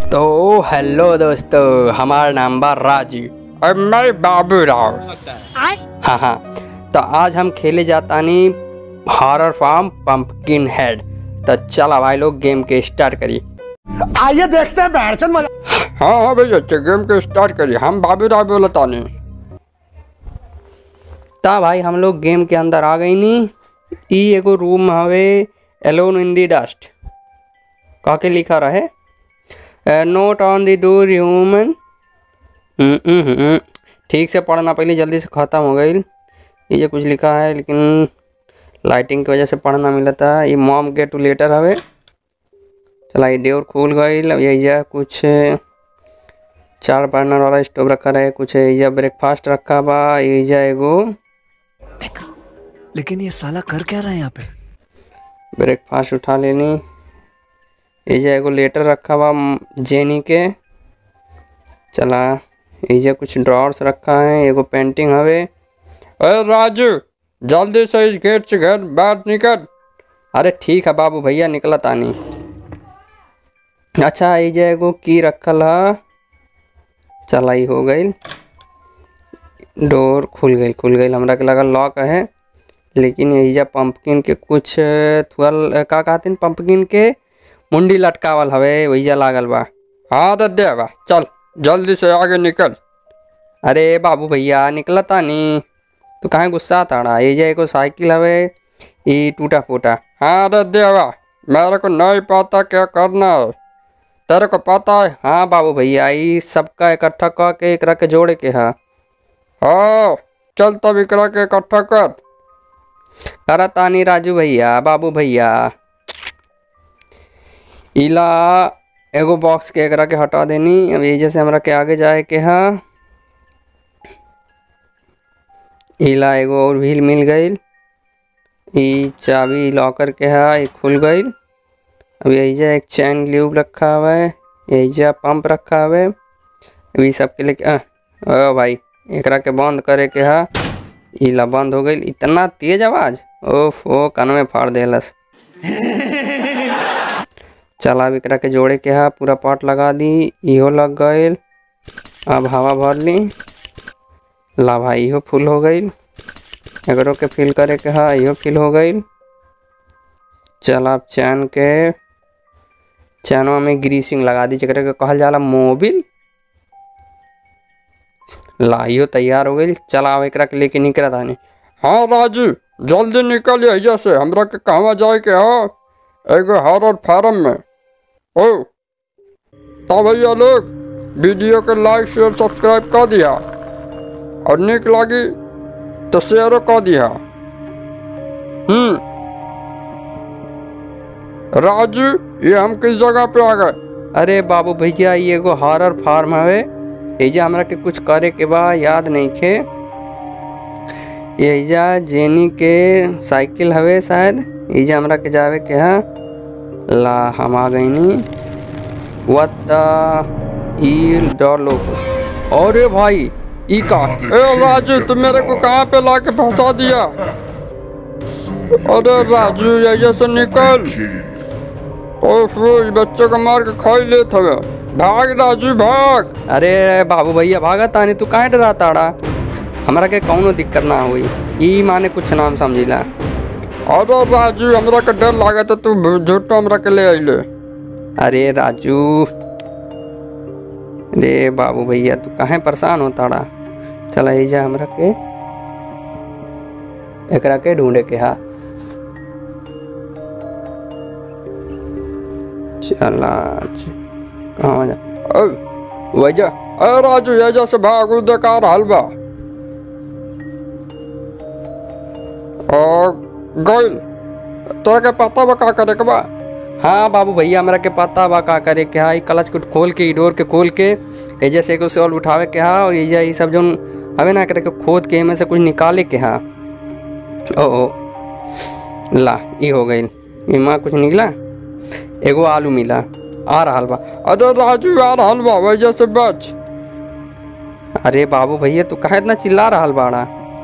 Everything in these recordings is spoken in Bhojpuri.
तो हेलो दोस्तों हमारा नाम बा राजू और मैं बाबू राव हाँ हाँ तो आज हम खेले जातानी हॉरर फार्म पंपकिन हेड तो चला भाई लोग गेम के स्टार्ट करिए आइए देखते हैं बैठचंद मजा हाँ हाँ भैया अच्छा गेम के स्टार्ट करिए हम बाबू राव बोलतानी ता भाई हम लोग गेम के अंदर आ गई नी ई एगो रूम हवे एलोन इन दी डस्ट का के लिखा रहे नोट ऑन द डोर ह्यूमन ठीक से पढ़ना पहले जल्दी से ख़त्म हो गई ये कुछ लिखा है लेकिन लाइटिंग की वजह से पढ़ना मिला था ये मॉम गेट टू लेटर हवे चला ये डोर खुल गई यही जा कुछ चार बर्नर वाला स्टोव रखा रहे कुछ एजा ब्रेकफास्ट रखा बा एजा एगो लेकिन ये साला कर क्या रहा है यहाँ पे ब्रेकफास्ट उठा लेनी एजा एगो लेटर रखा बा म, जेनी के चला एजा कुछ ड्रॉर्स रखा है एगो पेंटिंग हवे अरे राजू जल्दी से इस गेट से घर बाहर निकल अरे ठीक है बाबू भैया निकला तानी अच्छा एजा एगो की रखल है चला ई हो गई डोर खुल गई खुल गई हमरा के लगा लॉक है लेकिन एजा पंपकिन के कुछ थुअल का कहते पंपकिन के मुंडी लटकावल हवे वहीजा लागल बा हाँ तो दे बा चल जल्दी से आगे निकल अरे बाबू भैया निकला तानी तू कहाँ गुस्सा ताड़ा एजा एगो साइकिल हवे ई टूटा फूटा हाँ तो दे बा मेरे को नहीं पता क्या करना है तेरे को पता है हाँ बाबू भैया ई सबका इकट्ठा कर के एकरा के जोड़े के है हाँ चल तब एकरा के इकट्ठा कर करा तानी राजू भैया बाबू भैया इला एगो बॉक्स के एकरा के हटा देनी अब ये जैसे हमरा के आगे जाए के हा इला एगो और व्हील मिल गईल ई चाबी लॉकर के हा ई खुल गईल अब यही एक चैन ल्यूब रखा हुआ है यही पंप रखा हुआ है अभी सबके लिए अ, ओ भाई एकरा के बंद करे के हा इला बंद हो गई इतना तेज आवाज ओफ ओ कान में फाड़ देलस चला अब एकरा के जोड़े के हा पूरा पार्ट लगा दी इहो लग गईल अब हवा भर ली ला भाई इहो फुल हो गईल एकरो के फिल करे के हा इहो फिल हो गईल चल अब चैन के चैनवा में ग्रीसिंग लगा दी जकरा के कहल जाला मोबिल लाइयो तैयार हो गई चला अब एकरा के लेके निकल तानी हाँ राजू जल्दी निकल यहाँ से हमरा के कहवा जाए के हो एगो हॉरर फार्म में ओ तो भैया लोग वीडियो के लाइक शेयर सब्सक्राइब कर दिया और निक लगी तो शेयर कर दिया हम्म राजू ये हम किस जगह पे आ गए अरे बाबू भैया ये एगो हॉरर फार्म हवे एजा हमरा के कुछ करे के बा याद नहीं खे एजा जेनी के साइकिल हवे शायद एजा हमरा के जावे के हा ला हम आ गईनी व्हाट द ईल डॉलो अरे भाई ई का ए राजू तुम मेरे को कहाँ पे लाके फंसा दिया अरे राजू यहाँ से निकल ओफ ये बच्चे को मार के खाई ले हवे भाग राजू भाग अरे बाबू भैया भागा तानी तू काहे डरा ताड़ा हमरा के कौनो दिक्कत ना हुई ई माने कुछ नाम समझिला अरे राजू हमरा के डर लागे तो तू झूठो हमरा के ले आइले अरे राजू रे बाबू भैया तू काहे परेशान हो ताड़ा चला एजा हमरा के एकरा के ढूंढे के हा चला च- कहाँ जा ओ वैजा अरे राजू एजा से भागू देखा रहल बा और गइल तोरा के पता बा का करे के बा हाँ बाबू भैया हमरा के पता बा का करे के हा ई क्लच को खोल के ई डोर के खोल के एजा से एगो सॉल्व उठावे के हा और एजा ई सब जोन हवे ना करे के खोद के एमे से कुछ निकाले के हा ओ ओ ला ई हो गइल इमा कुछ निकला एगो आलू मिला आ रहल बा अरे राजू आ रहल बा वजह से बच अरे बाबू भैया तू काहे इतना चिल्ला रहल बाड़ा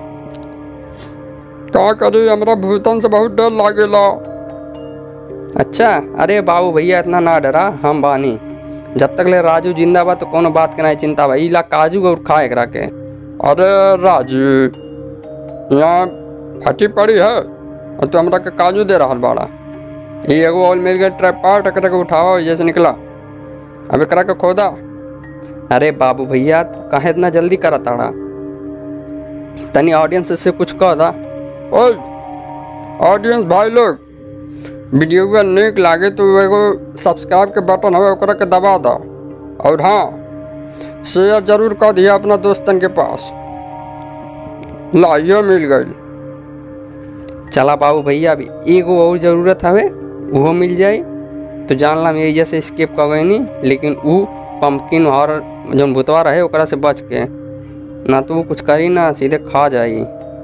का करी हमरा भूतन से बहुत डर लागेला अच्छा अरे बाबू भैया इतना ना डरा हम बानी जब तक ले राजू जिंदा बा तो कोनो बात के नहीं चिंता बा ई ला काजू और खा एकरा के अरे राजू यहाँ फटी पड़ी है और तू हमरा के काजू दे रहा बाड़ा ये एगो और मिल गया ट्रैपार्ट एकरा के उठावा जैसे निकला अब एकरा के खोदा अरे बाबू भैया तू काहे इतना जल्दी करा ताड़ा तनी ऑडियंस से कुछ कह दा ओए ऑडियंस भाई लोग वीडियो का निक लागे तो एगो सब्सक्राइब के बटन हवे ओकरा के दबा दो और हाँ शेयर जरूर कर दिया अपना दोस्तन के पास लाइयो मिल गई चला बाबू भैया अभी एगो और जरूरत हवे उहो मिल जाई तो जान ला मेरी जैसे स्केप कर गई नहीं लेकिन ऊ पंपकिन और जौन भुतवा रहे ओकरा से बच के ना तो वो कुछ करी ना सीधे खा जाई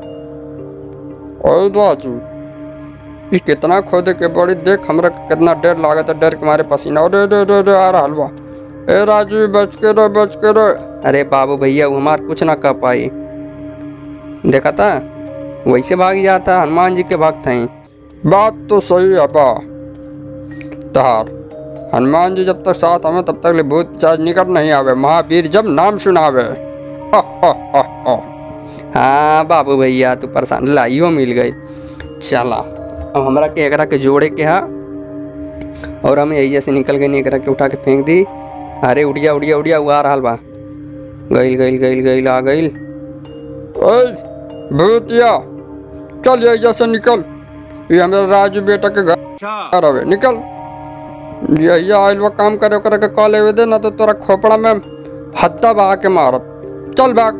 ओए राजू ये कितना खोदे के बड़ी देख हमरा के कितना डर लागत है डर के मारे पसीना अरे रे रे रे आ रहा हलवा ए राजू बच के रह बच के रह अरे बाबू भैया वो हमार कुछ ना कर पाई देखा था वैसे भाग जाता हनुमान जी के भक्त हैं बात तो सही है बा तहार हनुमान जी जब तक साथ हमें तब तक ले भूत चार्ज निकट नहीं आवे महावीर जब नाम सुनावे हा, हा, हा, हा। हाँ बाबू भैया तू परेशान लाइयो मिल गई चला अब हमरा के एकरा के जोड़े के हा और हम यही जैसे निकल गई एकरा के उठा के फेंक दी अरे उड़िया उड़िया उड़िया उगा रहा बा गइल गइल गइल गइल आ गइल ओए भूतिया चल ये जैसे निकल ये हमारे राजू बेटा के घर रहे निकल यही आयल वो काम करे ओकरा के कॉल लेवे दे ना तो तोरा खोपड़ा में हद्दा बहा के मारब चल भाग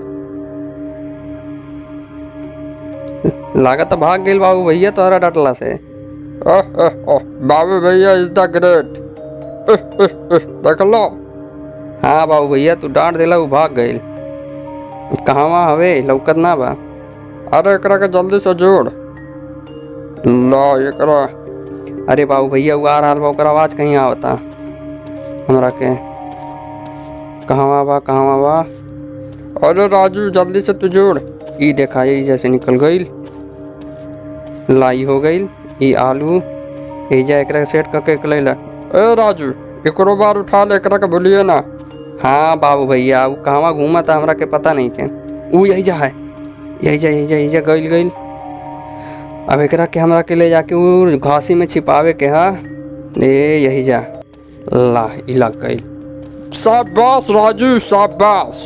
लागत भाग गइल बाबू भैया तोहरा डटला से ओह, ओह, ओह, बाबू भैया इज द ग्रेट देख लो हाँ बाबू भैया तू डांट देला उ भाग गइल कहवा हवे लौकत ना बा अरे एकरा के जल्दी से जोड़ ला एकरा अरे बाबू भैया उ आ रहा बा ओकर आवाज कहीं आवता हमरा के कहवा बा कहवा बा अरे राजू जल्दी से तू जोड़ ई देखा यही जैसे निकल गईल लाई हो गईल ई आलू एजा एकरा सेट करके के लैला ए राजू एकरो बार उठा ले एकरा के भूलिए ना हाँ बाबू भैया उ कहवा घूमा था हमरा के पता नहीं के उ यही जा है यही जा यही जा यही जा गईल गईल अब एकरा के हमरा के ले जाके उ घासी में छिपावे के हा ए यही जा ला ई लग गईल शाबाश राजू शाबाश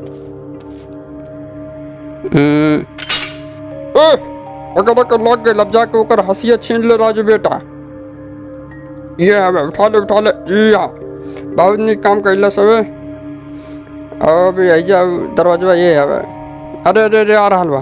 हम्म, उफ, एकरा के लग गई अब जाके ओकर हंसिया छीन ले राजू बेटा ये हवे उठा ले उठा ले या बहुत नीक काम कैला सबे अब यही जा दरवाजा ये हवे अरे अरे अरे आ रहल बा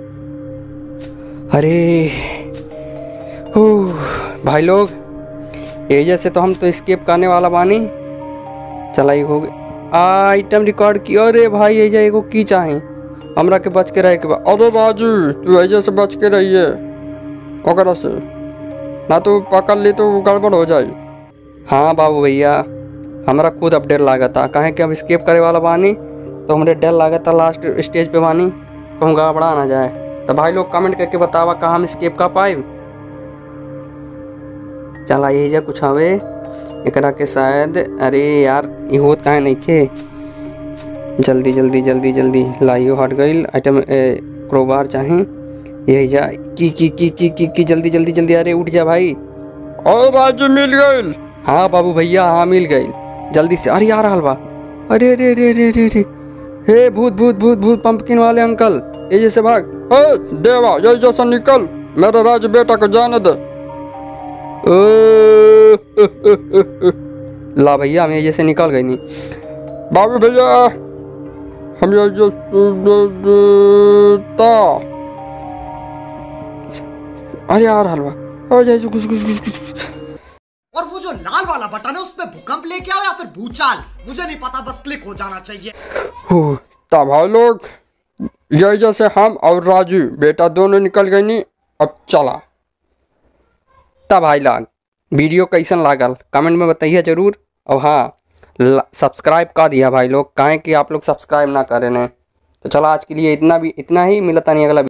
अरे हू, भाई लोग एजा से तो हम तो स्केप करने वाला बानी चलाई हो गई आइटम रिकॉर्ड की अरे भाई एजा एगो की चाहे हमरा के बच के रहे के बा अरे राजू तू ऐसे से बच के रहिए ओकरा से ना तो पकड़ ली तो गड़बड़ हो जाए हाँ बाबू भैया हमरा खुद अब डर लागता काहे कि अब स्केप करे वाला बानी तो हमरे डर लागता लास्ट स्टेज पे बानी कहूँ गड़बड़ा ना जाए तो भाई लोग कमेंट करके बतावा कहाँ हम स्केप कर पाए चला यही जा कुछ हवे एकरा के शायद अरे यार ये होत काहे नहीं खे जल्दी जल्दी जल्दी जल्दी लाइयो हट गईल आइटम क्रोबार चाहे यही जा की की की की की की जल्दी जल्दी जल्दी अरे उठ जा भाई और राजू मिल गई हाँ बाबू भैया हाँ मिल गई जल्दी से अरे आ रहा बा अरे अरे अरे अरे अरे अरे हे भूत भूत भूत भूत पंपकिन वाले अंकल ये जैसे भाग हे देवा यही जैसा निकल मेरे राजू बेटा को जाने दे ओ, ला भैया हम ये जैसे निकल गई नहीं बाबू भैया हम यही जो देता अरे आ रहा बा अरे जैसे कुछ कुछ कुछ कुछ और वो जो लाल वाला बटन है उसमें भूकंप लेके आओ या फिर भूचाल मुझे नहीं पता बस क्लिक हो जाना चाहिए हूँ, तब भाई लोग यही जैसे हम और राजू बेटा दोनों निकल गए नी अब चला तब भाई लाग वीडियो कैसन लागल कमेंट में बताइए जरूर और हाँ सब्सक्राइब कर दिया भाई लोग काहे कि आप लोग सब्सक्राइब ना करें ने तो चलो आज के लिए इतना भी इतना ही मिलता नहीं अगला